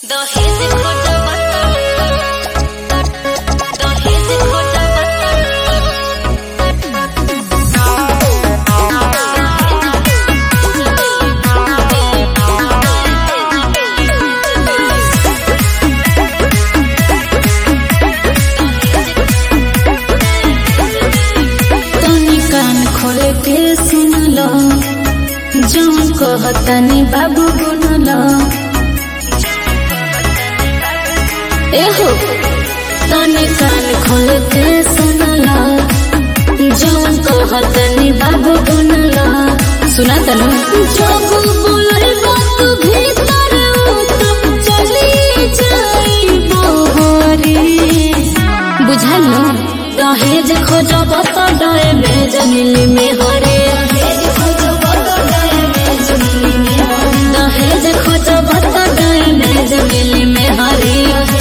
दहेज खोटा बता दहेज खोटा तनी कान खोल के सुन लो जो कहतनी बाबू गुन लो एहो तनी कान खोल के सुन लो जो कहतनी बाबू गुन लो सुना तनु जब बोले बात भीतर तब चली जाई बोहरी बुझल दहेज खोजब त डरे में जमिली में हरे दहेज खोजब त डरे में जमिली में हरे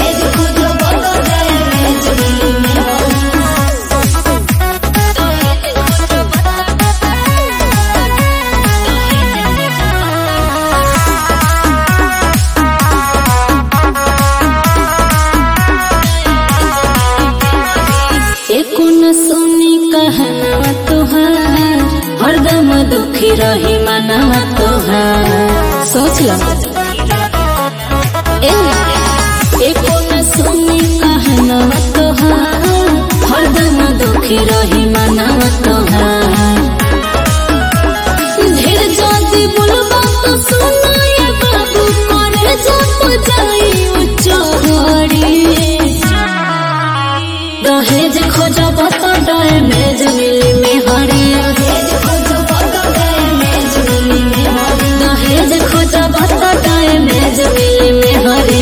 एको न सुनी कहना तोहार हरदम दुखी रही मनवा तोहार सोच लो ए एको न सुनी कहना तोहार हरदम दुखी रही मनवा तोहार ढेर जाति बोलबा तो सुनाए बाबू करे जप जाई उच्च दहेज खोजब त डर में जमिली में हरे दहेज खोजब त डर में जमिली में हरे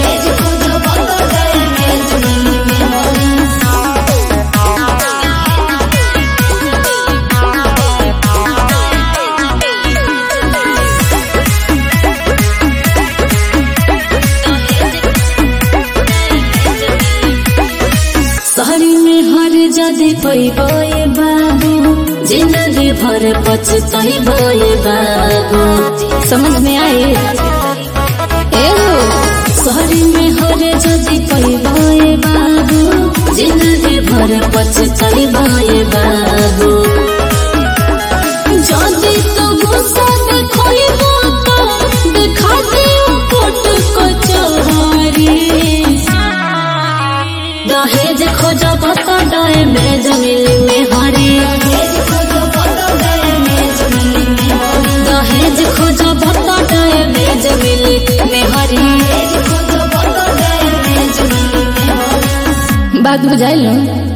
शहरी में हर जदि पैबे बाबू जिंदगी भर पछतैबे बाबू समझ में आए एहो शहरी में हर जदि पैबे बाबू जिंदगी भर पछतैबे बाबू जदि तो गुस्सा देखैबो तो देखा दियो कोट कचहरी दहेज खोजब त डर में जमिली में हरे दहेज खोजब त डर में जमिली में हरे बात बुझाइल